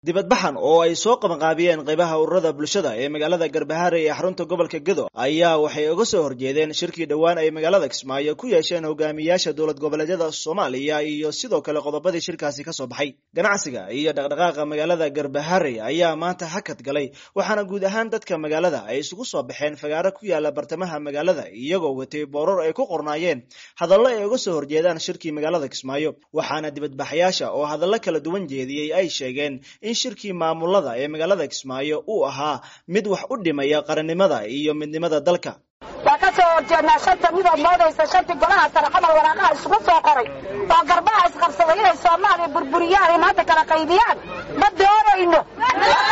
dibadbaxan oo ay soo qabanqaabiyeen qaybaha ururada bulshada ee magaalada garbahaare ee xarunta gobolka gedo ayaa waxay uga soo horjeedeen shirkii dhowaan ay magaalada kismaayo ku yeesheen hogaamiyaasha dowlad goboleedyada soomaaliya iyo sidoo kale qodobadii shirkaasi kasoo baxay ganacsiga iyo dhaqdhaqaaqa magaalada garbahaare ayaa maanta hakad galay waxaana guud ahaan dadka magaalada ay isugu soo baxeen fagaaro ku yaala bartamaha magaalada iyagoo watay booror ay ku qornaayeen hadallo ay uga soo horjeedaan shirkii magaalada kismaayo waxaana dibadbaxyaasha oo hadallo kala duwan jeediyey ay sheegeen in shirkii maamulada ee magaalada kismaayo uu ahaa mid wax u dhimaya qarannimada iyo midnimada dalka waa ka soo horjeednaa shanta midood moodaysa shantii golaha sare xamal waraaqaha isugu soo qoray oo garbaha isqabsaday inay soomaaliya burburiyaan ay maanta kala qaybiyaan ma doonayno ma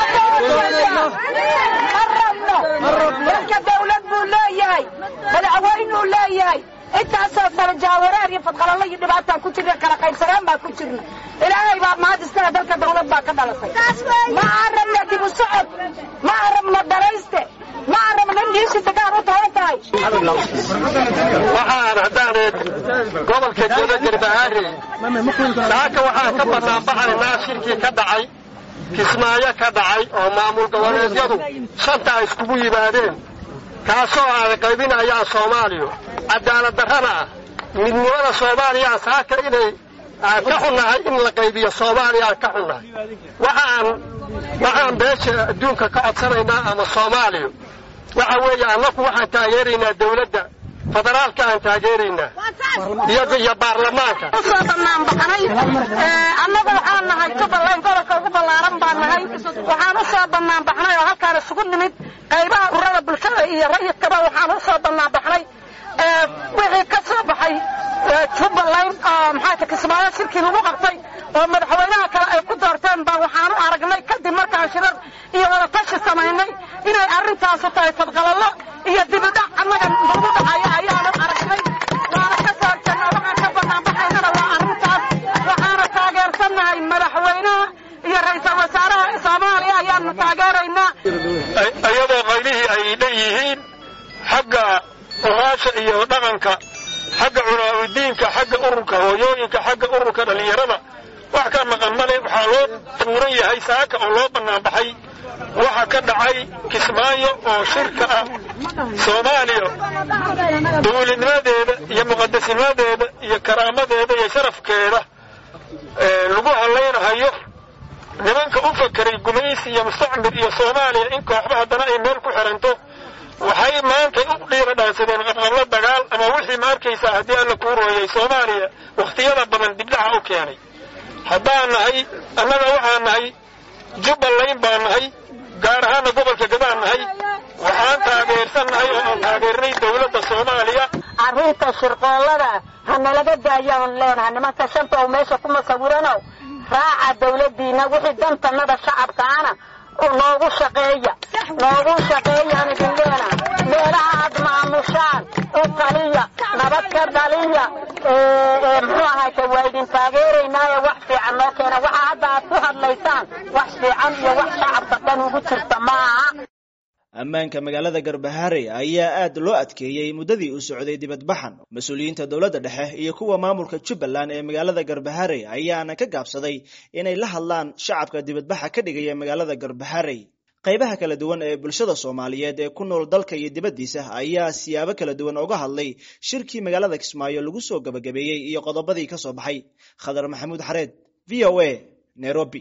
rabno dalka dawlad buu leeyahay madaxweynuu leeyahay intaasoo sare jaawareer iyo fadqalalo iyo dhibaataan ku jirna kala qaybsanaan baan ku jirna ilaahay baa mahad iskale dalka dawlad baa ka dhalatay ma aan rabno dib u socod ma aan rabno dhalayste ma aan rabno in dhiishiisa gaar u tahan tahay waxaan haddaaneed gobolka godo garbahaare saaka waxaan ka banaanbaxaynaa shirkii ka dhacay kismaayo ka dhacay oo maamul goboleedyadu shanta ay iskugu yimaadeen kaasoo aan qaybinayaan soomaaliya cadaalad darrana ah midnimada soomaaliya saaka inay aan ka xunnahay in la qaybiyo soomaaliya aan ka xunnahay waxaan waxaan beesha adduunka ka codsanaynaa ama soomaaliya waxa weeye annaku waxaan taageeraynaa dawladda federaalka aan taageeraynaa iyo baarlamaanka usoo banaanbaxnay annagu waxaan nahay jubbaland gobolka ugu ballaaran baan nahay waxaan u soo banaanbaxnay oo halkaan isugu nimid qaybaha ururada bulshada iyo rayidkaba waxaan u soo banaanbaxnay wixii ka soo baxay jubbaland oo maxaata kismaayo shirkii lagu qabtay oo madaxweynaha kale ay ku doorteen baa waxaan u aragnay kadib markaan shirar iyo wadatashi samaynay inay arrintaasu tahay fadqalallo iyo dibidhac annaga lagu dhacayo ayaanu aragnay waana ka soo horjeednaa waxaan ka banaanbaxaynana waa arrintaas waxaana taageersannahay madaxweynaha iyo ra-iisul wasaaraha soomaaliya ayaanu taageeraynaa iyadoo qaylihii ay leeyihiin xagga oqaasha iyo dhaqanka xagga culaamudiinka xagga ururka hooyooyinka xagga ururka dhallinyarada wax ka maqan male waxaa loo tuuran yahay saaka oo loo banaanbaxay waxa ka dhacay kismaayo oo shirka ah soomaaliya dawladnimadeeda iyo muqadasnimadeeda iyo karaamadeeda iyo sharafkeeda lagu hadlaynahayo nimanka u fakeray gumaysi iyo mustacmir iyo soomaaliya in kooxba haddana ay meel ku xiranto waxay maantay u dhiira dhaansadeen qabqablo dagaal ama wixii ma arkaysaa haddii alla kuu rooyay soomaaliya wakhtiyada badan dibdhaca u keenay haddaan nahay annaga waxaan nahay jubbaland baan nahay gaar ahaana gobolka gadaan nahay waxaan taageersannahay oo aan taageernay dawladda soomaaliya arrinta shirqoollada ha nalaga daayaan leenaha nimanka shanta oo meesha kuma sawirano raaca dawladdiina wixii dantannada shacabkaana noogu shaqeeya noogu shaqeeyaan idin leena meelaha aad maamushaan u taliya nabad ka dhaliya muxuu ahayte waa idin taageeraynaaye wax fiican noo keena waxa hadda aad ku hadlaysaan wax fiican iyo wax shacabka dhan ugu jirta maaha ammaanka magaalada garbahaare ayaa aad loo adkeeyey muddadii uu socday dibadbaxan mas-uuliyiinta dowladda dhexe iyo kuwa maamulka jubbaland ee magaalada garbahaare ayaana ka gaabsaday inay la hadlaan shacabka dibadbaxa ka dhigaya magaalada garbahaare qaybaha kala duwan ee bulshada soomaaliyeed ee ku nool dalka iyo dibaddiisa ayaa siyaabo kala duwan uga hadlay shirkii magaalada kismaayo lagu soo gabagabeeyey iyo qodobadii ka soo baxay khadar maxamuud xareed v o a nairobi